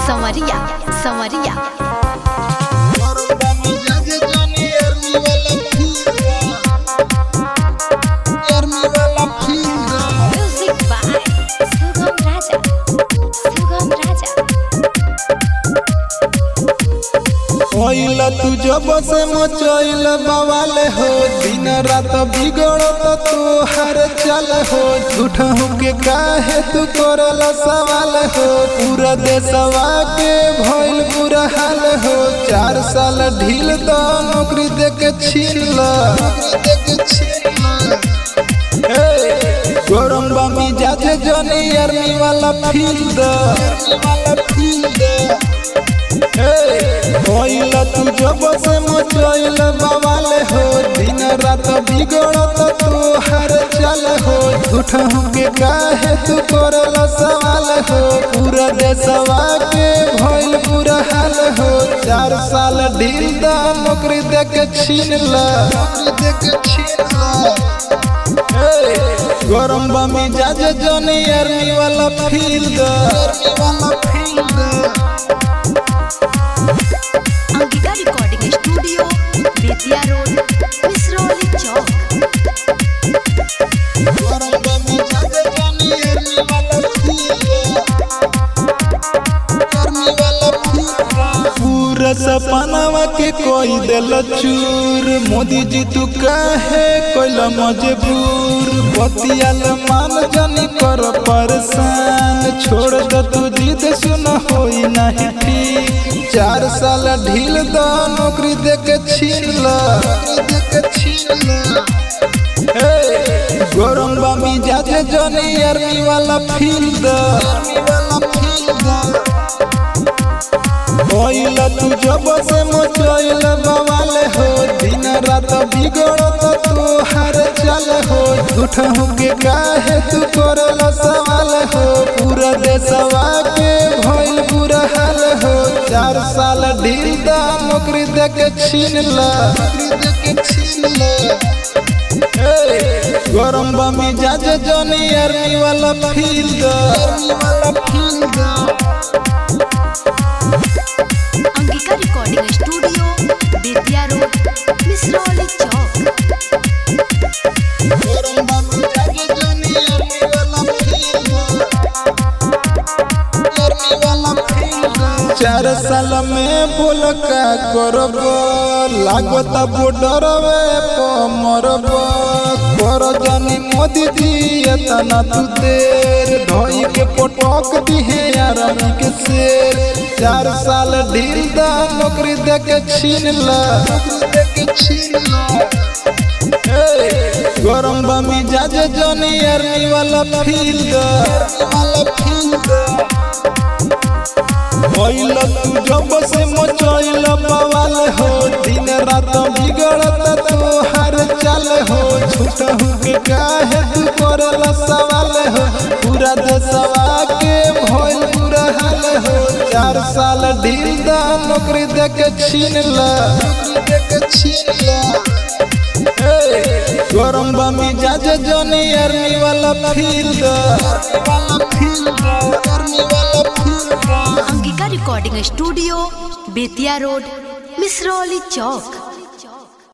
संवरिया संवरिया music by सुगम राजा सुगम राजा ओइला तू जब से मचैल बवाल हो दिन रात बिगड़त तू हर चल हो झूठ के काहे तू करल सवाल हो पूरा देशवा के भइल बुरा हाल हो चार साल ढील द नौकरी दे के छीन गरम बामी जाजे जनी आर्मी वाला फील्ड होइला तू जब से मचैल बवाल हो दिन रात बिगड़त तू हर चल हो झूठ के काहे तू करल सवाल हो पूरा देशवा के भइल बुरा हाल हो चार साल ढील द नौकरी दे के छीन ला दे के छीन ला गरम बामी जाजे जनी आर्मी वाला फील्ड आर्मी वाला field Ankika recording studio Bettiah road Misrauli चौक पूरा सपनावा के कोई दिल चूर मोदी जी तू काहे कोइला मजबूर बतियाल मान जानी कर परेशान छोड़ द तू जिद सुन होई नहीं ठीक चार साल ढील द नौकरी दे के छीन ला दे के छीन ला गरम बामी जाजे जनी आर्मी वाला फील्ड आर्मी वाला फील्ड ओइला तू जब से मचैल बवाल हो दिन रात बिगड़त तू हर चल हो झूठ के काहे तू करल सवाल हो पूरा देशवा के भइल बुरा हाल हो चार साल ढील द नौकरी दे के छीन ला नौकरी दे के छीन ला गरम बामी जाजे जनी आर्मी वाला फील्ड आर्मी वाला field Ankika recording studio Bettiah road Misrauli चौक चार साल में बोल का करब लागत बॉर्डर मरब कर जानी मोदी जी एतना तू देर धोई के पटक दिहे आरामी के शेर चार साल ढील दा नौकरी दे के छीन ला दे के छीन ला गरम बामी जाजे जनी आर्मी वाला फील्ड वाला फील्ड होइल तू जब से मचैल बवाल हो दिन रात बिगड़त तू हर चल हो झूठ के काहे तू करल सवाल हो पूरा देशवा के भइल बुरा हाल हो चार साल ढील द नौकरी दे के छीन ला दे के छीन ला गरम बामी जाजे जनी आर्मी वाला फील्ड आर्मी वाला फील्ड आर्मी वाला field Ankika recording studio Bettiah road Misrauli चौक